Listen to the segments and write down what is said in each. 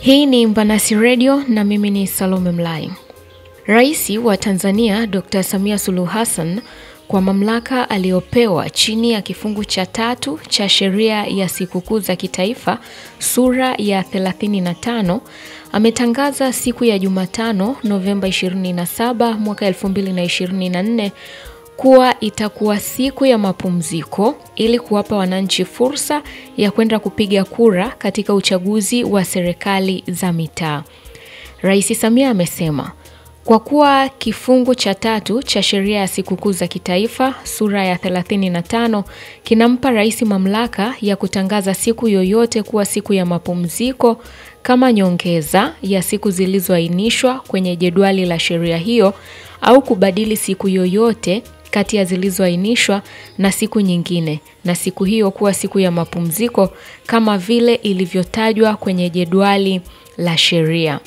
Hii ni Mbanasi Radio na mimi ni Salome Mlai. Rais wa Tanzania Dr. Samia Suluhu Hassan kwa mamlaka aliyopewa chini ya kifungu cha tatu cha sheria ya sikukuu za kitaifa sura ya 35 ametangaza siku ya Jumatano Novemba 27 mwaka 2024 kuwa itakuwa siku ya mapumziko ili kuwapa wananchi fursa ya kwenda kupiga kura katika uchaguzi wa serikali za mitaa. Rais Samia amesema kwa kuwa kifungu cha tatu cha sheria ya sikukuu za kitaifa sura ya 35 kinampa rais mamlaka ya kutangaza siku yoyote kuwa siku ya mapumziko kama nyongeza ya siku zilizoainishwa kwenye jedwali la sheria hiyo au kubadili siku yoyote kati ya zilizoainishwa na siku nyingine na siku hiyo kuwa siku ya mapumziko kama vile ilivyotajwa kwenye jedwali la sheria.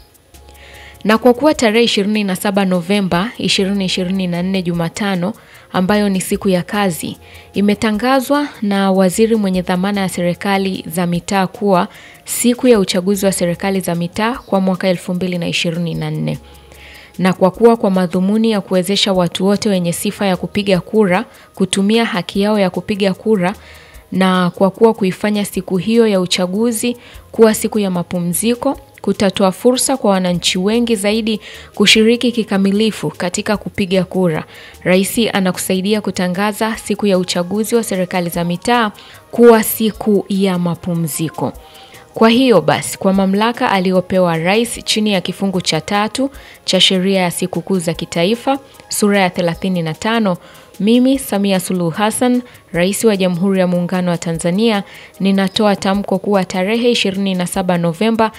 Na kwa kuwa tarehe 27 Novemba 2024 Jumatano ambayo ni siku ya kazi imetangazwa na waziri mwenye dhamana ya serikali za mitaa kuwa siku ya uchaguzi wa serikali za mitaa kwa mwaka 2024 na kwa kuwa kwa madhumuni ya kuwezesha watu wote wenye sifa ya kupiga kura kutumia haki yao ya kupiga kura na kwa kuwa kuifanya siku hiyo ya uchaguzi kuwa siku ya mapumziko kutatoa fursa kwa wananchi wengi zaidi kushiriki kikamilifu katika kupiga kura. Rais anakusaidia kutangaza siku ya uchaguzi wa serikali za mitaa kuwa siku ya mapumziko. Kwa hiyo basi, kwa mamlaka aliyopewa rais chini ya kifungu cha tatu cha sheria ya sikukuu za kitaifa sura ya 35, mimi Samia Suluhu Hassan, rais wa Jamhuri ya Muungano wa Tanzania, ninatoa tamko kuwa tarehe 27 Novemba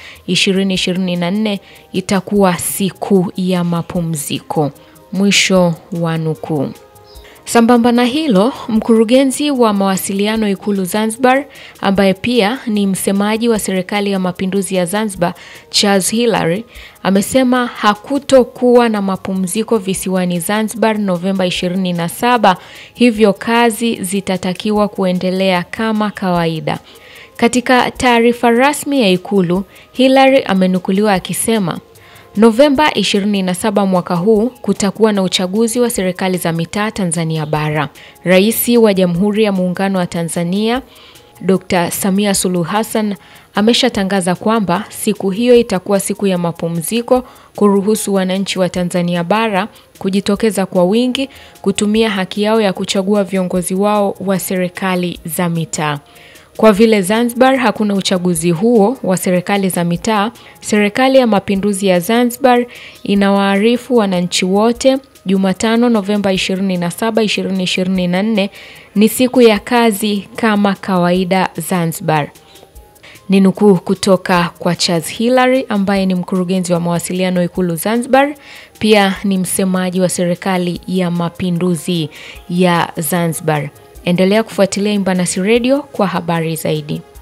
2024 itakuwa siku ya mapumziko. Mwisho wa nukuu. Sambamba na hilo, mkurugenzi wa mawasiliano Ikulu Zanzibar, ambaye pia ni msemaji wa Serikali ya Mapinduzi ya Zanzibar, Charles Hilary, amesema hakutokuwa na mapumziko visiwani Zanzibar Novemba 27, hivyo kazi zitatakiwa kuendelea kama kawaida. Katika taarifa rasmi ya Ikulu, Hilary amenukuliwa akisema Novemba 27 mwaka huu kutakuwa na uchaguzi wa serikali za mitaa Tanzania bara. Rais wa Jamhuri ya Muungano wa Tanzania Dr. Samia Suluhu Hassan ameshatangaza kwamba siku hiyo itakuwa siku ya mapumziko kuruhusu wananchi wa Tanzania bara kujitokeza kwa wingi kutumia haki yao ya kuchagua viongozi wao wa serikali za mitaa. Kwa vile Zanzibar hakuna uchaguzi huo wa serikali za mitaa, Serikali ya Mapinduzi ya Zanzibar inawaarifu wananchi wote Jumatano Novemba 27, 2024 ni siku ya kazi kama kawaida Zanzibar. Ni nukuu kutoka kwa Charles Hilary ambaye ni mkurugenzi wa mawasiliano Ikulu Zanzibar, pia ni msemaji wa Serikali ya Mapinduzi ya Zanzibar. Endelea kufuatilia Imbanasi Radio kwa habari zaidi.